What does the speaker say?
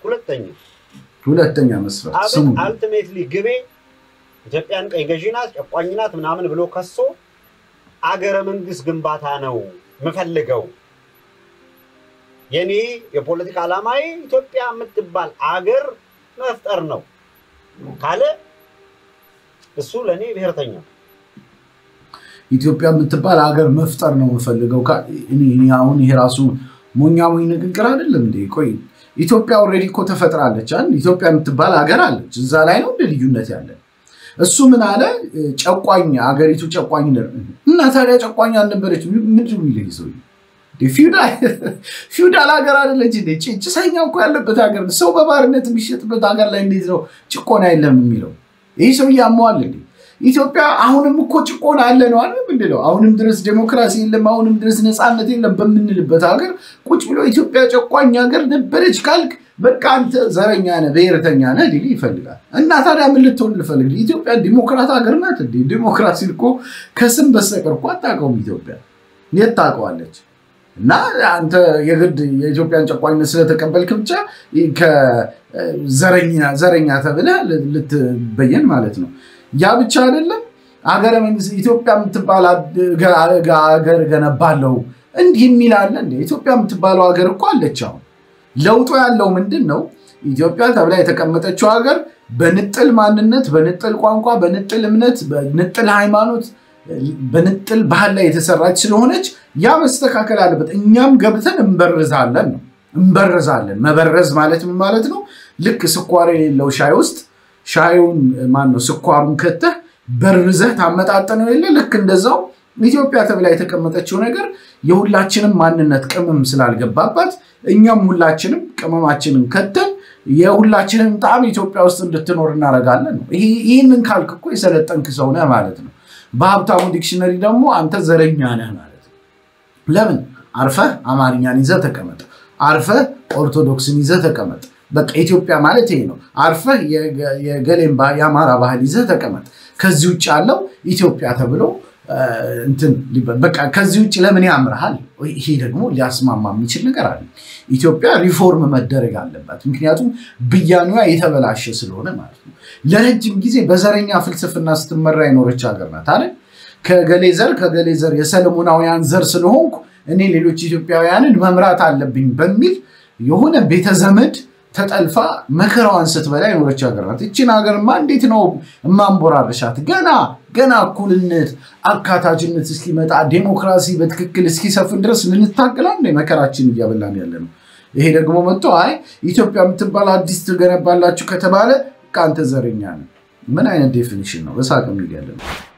ሁለተኛ ሁለተኛ መስፈርት ስሙ አብን አልቲሜትሊ ግቤ ኢትዮጵያን ቀኝ ገዢ ናት፣ ጨቋኝ ናት ምናምን ብሎ ከሶ አገረ መንግስት ግንባታ ነው የምፈልገው። የኔ የፖለቲካ ዓላማዬ ኢትዮጵያ የምትባል አገር መፍጠር ነው ካለ እሱ ለእኔ ብሔርተኛ ነው። ኢትዮጵያ የምትባል ሀገር መፍጠር ነው የምፈልገው። ካ- እኔ እኔ አሁን ይሄ ራሱ ሞኛ ሞኝ ንግግር አይደለም እንዴ? ቆይ ኢትዮጵያ ኦልሬዲ እኮ ተፈጥራለች አይደል? ኢትዮጵያ የምትባል ሀገር አለች። እዛ ላይ ነው እንደ ልዩነት ያለን። እሱ ምን አለ? ጨቋኝ ሀገሪቱ ጨቋኝ ነ እና ታዲያ ጨቋኝ አልነበረች? ምንድን ነው የሚለኝ ሰውዬ? እንዴ ፊውዳል ፊውዳል ሀገር አይደለች እንዴ? ጭ- ጭሰኛ እኮ ያለበት ሀገር ነው። ሰው በባርነት የሚሸጥበት ሀገር ላይ እንዴት ነው ጭቆና የለም የሚለው? ይህ ሰው ያመዋል እንዴ? ኢትዮጵያ አሁንም እኮ ጭቆና አለ ነው አለ ምንድነው? አሁንም ድረስ ዴሞክራሲ የለም፣ አሁንም ድረስ ነፃነት የለም በምንልበት ሀገር ቁጭ ብሎ ኢትዮጵያ ጨቋኝ ሀገር ነበረች ካልክ በቃ አንተ ዘረኛ ነህ፣ ብሔርተኛ ነህ ሊል ይፈልጋል። እና ታዲያ ምን ልትሆን ልፈልግ? ኢትዮጵያ ዲሞክራት ሀገር ናት እንዴ? ዲሞክራሲን እኮ ከስም በስተቀር እኮ አታውቀውም ኢትዮጵያ። የት ታውቀዋለች? እና አንተ የግድ የኢትዮጵያን ጨቋኝነት ስለተቀበልክ ብቻ ከዘረኛ ዘረኛ ተብለህ ልትበየን ማለት ነው። ያ ብቻ አይደለም። ሀገረ መንግስት ኢትዮጵያ የምትባል ሀገር ገነባለው እንዲህ የሚል አለ እንደ ኢትዮጵያ የምትባለው ሀገር እኮ አለች። አሁን ለውጡ ያለው ምንድን ነው? ኢትዮጵያ ተብላ የተቀመጠችው ሀገር በንጥል ማንነት፣ በንጥል ቋንቋ፣ በንጥል እምነት፣ በንጥል ሃይማኖት፣ በንጥል ባህል ላይ የተሰራች ስለሆነች ያ መስተካከል አለበት። እኛም ገብተን እንበርዛለን ነው እንበርዛለን። መበረዝ ማለት ምን ማለት ነው? ልክ ስኳር የሌለው ሻይ ውስጥ ሻዩን ማን ነው ስኳሩን ከተህ በርዘህ ታመጣጠነው የለ ልክ እንደዛው ኢትዮጵያ ተብላ የተቀመጠችው ነገር የሁላችንም ማንነት ቅመም ስላልገባባት እኛም ሁላችንም ቅመማችንን ከተን የሁላችንም ጣዕም ኢትዮጵያ ውስጥ እንድትኖር እናደርጋለን ነው። ይህንን ካልክ እኮ የሰለጠንክ ሰው ነህ ማለት ነው። በሀብታሙ ዲክሽነሪ ደግሞ አንተ ዘረኛ ነህ ማለት ነው። ለምን አርፈህ አማርኛን ይዘህ ተቀመጥ፣ አርፈህ ኦርቶዶክስን ይዘህ ተቀመጥ። በቃ ኢትዮጵያ ማለት ይሄ ነው። አርፈህ የገሌን የአማራ ባህል ይዘህ ተቀመጥ። ከዚህ ውጭ ያለው ኢትዮጵያ ተብሎ እንትን በቃ ከዚህ ውጭ ለምን ያምርሃል? ይሄ ደግሞ ሊያስማማ የሚችል ነገር አለ። ኢትዮጵያ ሪፎርም መደረግ አለባት። ምክንያቱም ብያኔዋ የተበላሸ ስለሆነ ማለት ነው። ለረጅም ጊዜ በዘረኛ ፍልስፍና ስትመራ የኖረች ሀገር ናት አለ ከገሌ ዘር ከገሌ ዘር የሰለሞናውያን ዘር ስለሆንኩ እኔ ሌሎች ኢትዮጵያውያንን መምራት አለብኝ በሚል የሆነ ቤተዘመድ ተጠልፋ መከራዋን ስትበላ የኖረች ሀገር ናት። ይችን ሀገርማ እንዴት ነው እማንቦራርሻት? ገና ገና እኩልነት፣ አካታችነት እስኪመጣ ዴሞክራሲ በትክክል እስኪሰፍን ድረስ ልንታገላ እንደ መከራችን እያበላን ያለ ነው። ይሄ ደግሞ መጥቶ አይ ኢትዮጵያ የምትባል አዲስ ትገነባላችሁ ከተባለ ከአንተ ዘረኛ ነው። ምን አይነት ዴፊኒሽን ነው? በሳቅ የሚል ያለ ነው።